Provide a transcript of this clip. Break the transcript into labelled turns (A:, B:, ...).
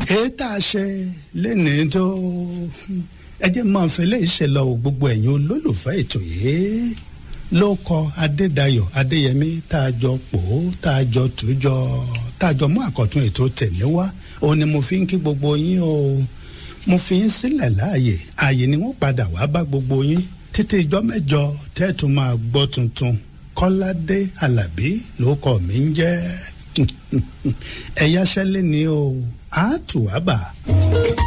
A: èyí tá a ṣe lénìí tó ẹ jẹ́ máa fi léyìí ṣe lọ gbogbo ẹ̀yin olólùfẹ́ ètò yìí ló kọ adédayọ̀ adéyẹmí tá a jọ pò ó tá a jọ tùjọ tá a jọ mú àkọ́tún ètò tèmi wá òun ni mo fi ń kí gbogbo yín o mo fi ń sílẹ̀ láàyè ààyè ni wọ́n padà wá bá gbogbo yín títí ijọ́ mẹ́jọ tẹ́ẹ̀tù máa gbọ́ tuntun kọ́ládé alábí ló kọ́ mi ń jẹ́ ẹ̀yáṣẹ́lẹ̀ ni o àátùwábà.